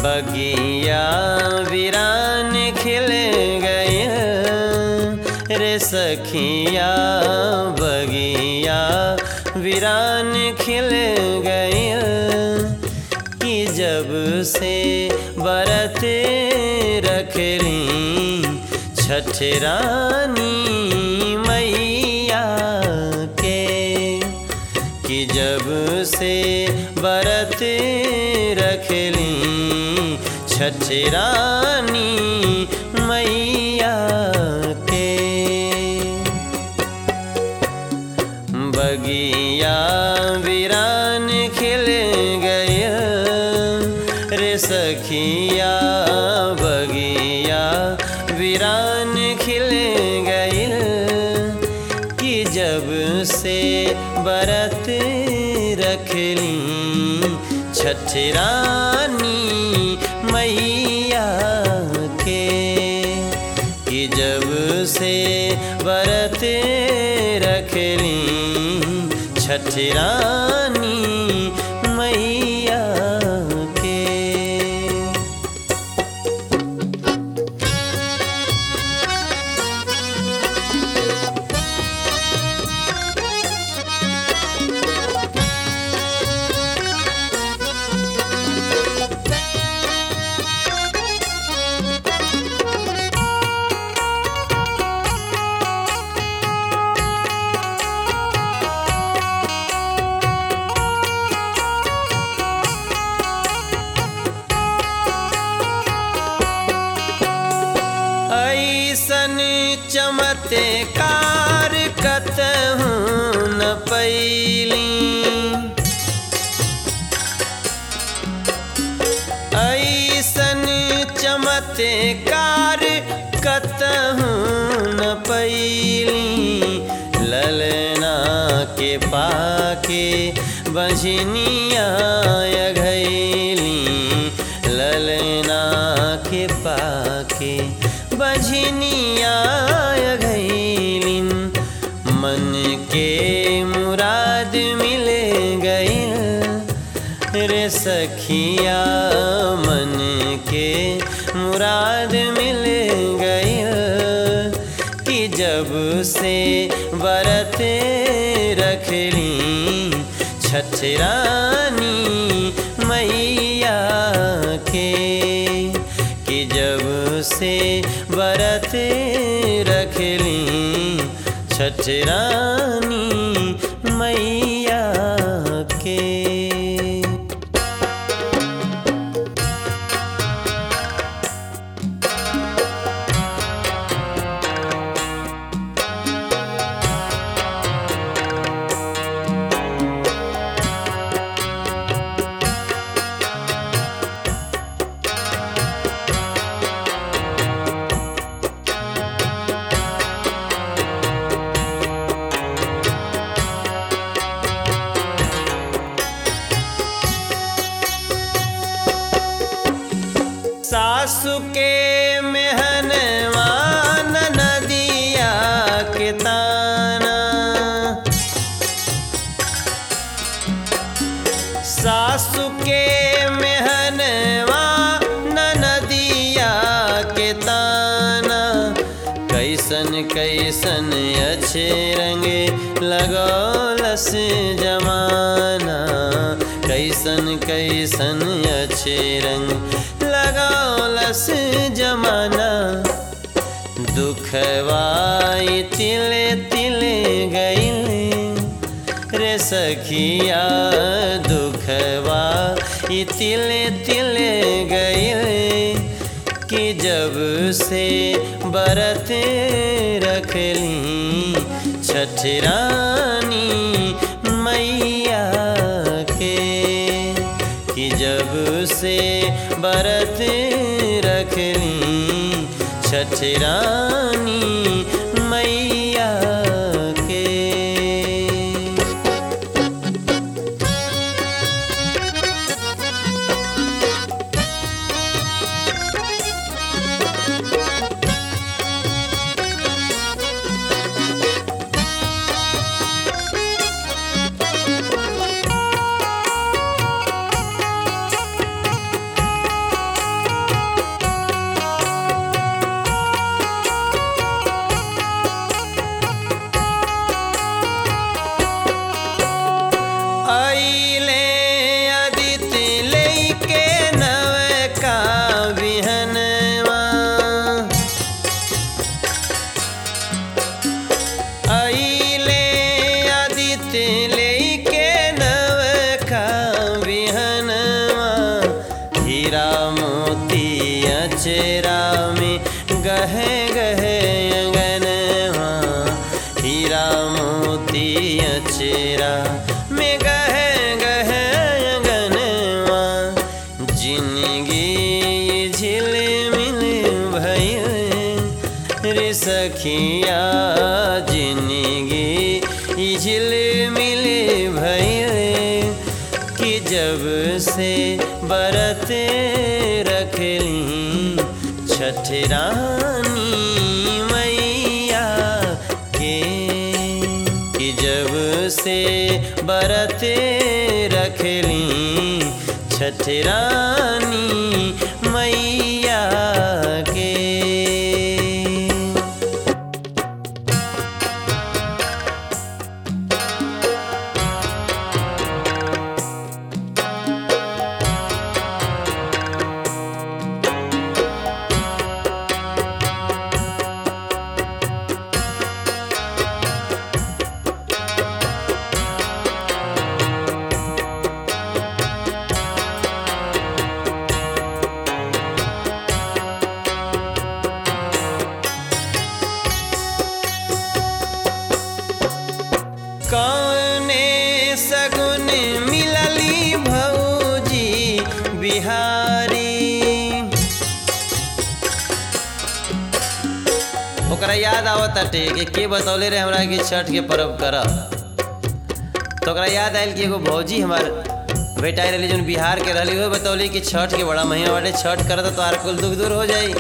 बगिया वीरान खिल गए रे सखिया बगिया वीरान खिल गए कि जब से बरत रखली छठ रानी मैया के कि जब से बरत रखली छठ रानी मैया के बगिया वीरान खिल गए रे सखिया बगिया वीरान खिल गए कि जब से बरत रखली छठ रानी मैया के कि जब से बरत रखली छठ रानी मैया के ऐसन चमत्कार कतहूँ न पैली ऐसन चमत्कार कतहूँ न पैली ललना के पाके बजनिया घैली ललना के पाके बजनिया घैलिन मन के मुराद मिल गई रे सखिया मन के मुराद मिल गई कि जब से बरत रखली छठ रानी मैया के कि जब से बरत रखली छठ रानी मैया के सासु के मेहनवा नदिया के ताना सासु के मेहनवा नदिया के ताना कैसन कैसन अच्छे रंग लगौलस जमाना कैसन कैसन अच्छे रंग लगौलस जमाना दुखवाई तिले तिले गईले रे सखिया दुखवा ई तिले तिले गईले कि जब से बरत रखली छठ रानी मैया के कि जब से बरत रखली छठ रानी मैया के सखिया जिंदगी झिल मिल भैले कि जब से बरत रखली छठ रानी मैया के कि जब से बरत रखली छठ रानी मैया के कौने सगुन मिलली भौजी बिहारी ओकरा याद आवत ताटे कि के बतौले रहे हमरा कि छठ के पर्व करब तो ओकरा याद आयल कि एगो भौजी हमार बेटाई रहली जौन बिहार के रहली हो बतौली कि छठ के बड़ा महीना बाटे छठ करत तो आर कुल दुख दूर हो जाई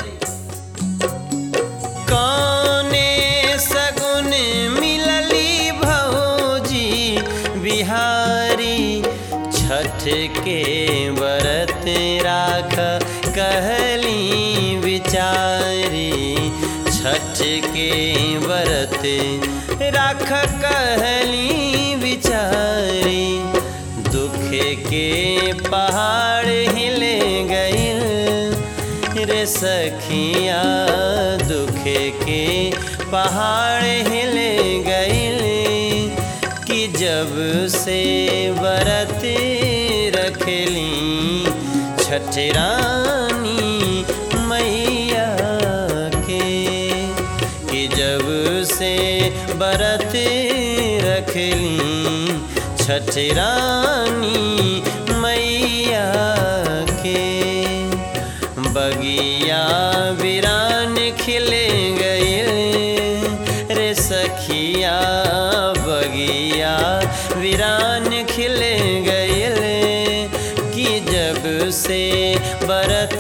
कौने सगुन मिलली भौजी बिहारी छठ के बरत राख कहली विचारी छठ के बरत राख कहली विचारी दुख के पहाड़ हिले गईल रे सखिया दुख के पहाड़ हिले गईल कि जब से बरत रखली छठ रानी मैया के कि जब से बरत रखली छठ रानी मैया के बगिया वीरान खिले गए रे सखिया बगिया वीरान खिले गए कि जब से बरत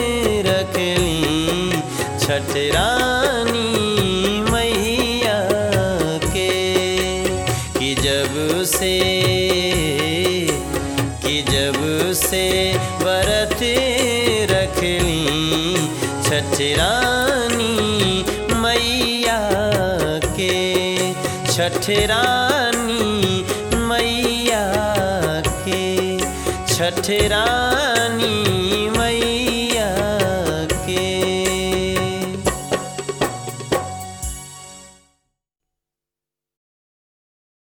रखली छठ रानी मैया के कि जब से कि जब से बरत रखली छठ रानी मैया के छठ रानी मैया के छठ रानी